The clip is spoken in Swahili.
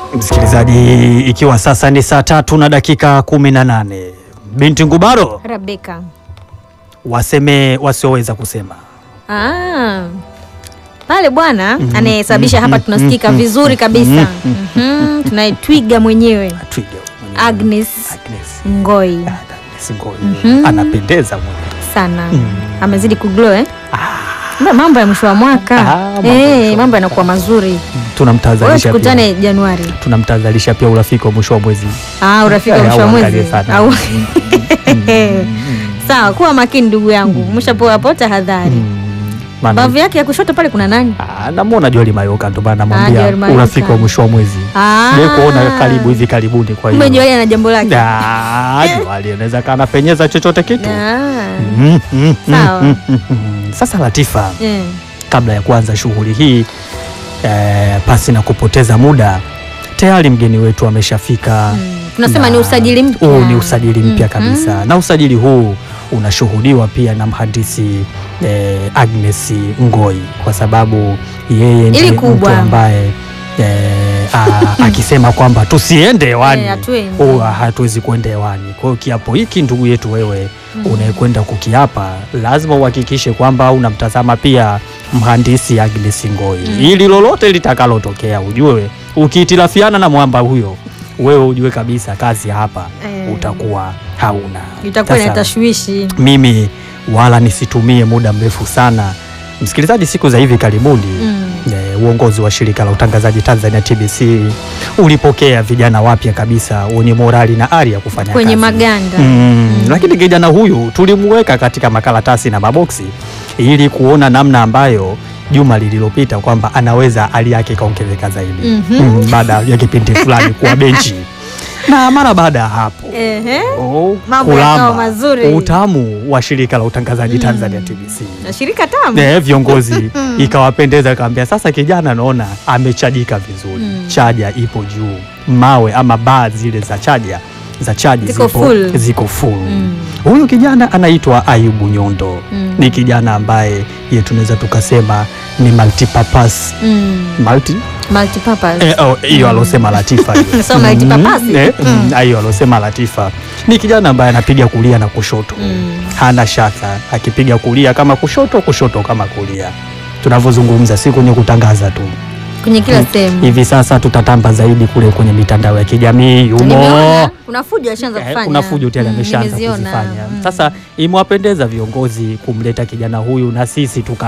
Msikilizaji, ikiwa sasa ni saa tatu na dakika kumi na nane binti Ngubaro Rebeka. waseme wasioweza kusema. Ah. Pale bwana Mhm, anayesababisha mhm, hapa mhm, tunasikika mhm, vizuri kabisa. mhm, Mhm, Tunaye twiga mwenyewe Twiga mwenyewe. Agnes Agnes. Ngoi Ah, Agnes Ngoi. Mhm. Anapendeza mwenyewe. sana Mm. amezidi kuglow eh? Ah, Mbona mambo ya mwisho wa mwaka Ah, mambo ya eh, mwisho wa mambo yanakuwa mazuri. Wewe tunamtahadharisha tukutane pia, Januari. tunamtahadharisha pia urafiki wa mwisho wa mwezi. Ah, urafiki wa Eh, mwisho wa auangalie mwezi. sana. Au Mm, sawa, kuwa makini ndugu yangu. Umeshapoa hapo tahadhari. mm, maana- Bavu yake ya kushoto pale kuna nani? Ah, namwona Joel Mayoka ndo maana Ah, namwambia Joel Mayoka. urafiki wa mwisho wa mwezi. Ah. Ndiye kuona karibu hivi karibuni kwa hiyo. Kumbe Joeli ana jambo lake. Ah, Joel anaweza kana penyeza chochote kitu. Ah. Mm, mm, Sawa. mm, mm, mm. Sasa Latifa, Eh. kabla ya kuanza shughuli hii eh, pasi na kupoteza muda, tayari mgeni wetu ameshafika. Mm. Tunasema Na ni usajili mpya. Huu ni usajili mpya Mhm. kabisa, na usajili huu unashuhudiwa pia na mhandisi eh, Agnes Ngoi, kwa sababu yeye ndiye mtu kubwa. ambaye eh, a- akisema kwamba tusiende hewani Eh, hatuendi. huwa hatuwezi kuenda hewani. Kwa hiyo kiapo hiki, ndugu yetu wewe unayekwenda kukiapa, lazima uhakikishe kwamba unamtazama pia mhandisi Agnes Ngoi Mm. ili lolote litakalotokea ujue, ukihitilafiana na mwamba huyo, wewe ujue kabisa kazi hapa Eh. utakuwa hauna. itakuwa ina Sasa, tashwishi. mimi wala nisitumie muda mrefu sana, msikilizaji, siku za hivi karibuni Mm. Eh, uongozi wa shirika la utangazaji Tanzania TBC ulipokea vijana wapya kabisa wenye morali na ari ya kufanya Kwenye kazi. maganda. Mm, Mm. Lakini kijana huyu tulimweka katika makaratasi na maboksi ili kuona namna ambayo juma lililopita kwamba anaweza hali yake ikaongezeka zaidi Mhm. mm, baada ya kipindi fulani kuwa benchi na mara baada ya hapo Ehe. oh, Mambo yakawa mazuri. utamu wa shirika la utangazaji Mm. Tanzania TBC Na shirika tamu. Eh, viongozi Mm. ikawapendeza, akawambia sasa, kijana naona amechajika vizuri Mm. chaja ipo juu, mawe ama baa zile za chaja za chaji Ziko zipo, full. ziko full. Mm. Huyu kijana anaitwa Ayubu Nyondo Mm. ni kijana ambaye ye tunaweza tukasema ni multipurpose Mm. multi Multipurpose. eh, oh, hiyo alosema Latifa hiyo. So multipurpose. Mm, eh, mm, Mm. hiyo alosema Latifa ni kijana ambaye anapiga kulia na kushoto Mm. hana shaka akipiga kulia kama kushoto, kushoto kama kulia. Tunavyozungumza si kwenye kutangaza tu, Kwenye kila Mm. sehemu. hivi sasa tutatamba zaidi kule kwenye mitandao ya kijamii yumo Nimeona kuna fujo alishaanza Eh, kufanya. kuna fujo tayari Mm, ameshaanza nimeziona. kuzifanya. Mm. Sasa imewapendeza viongozi kumleta kijana huyu na sisi tuka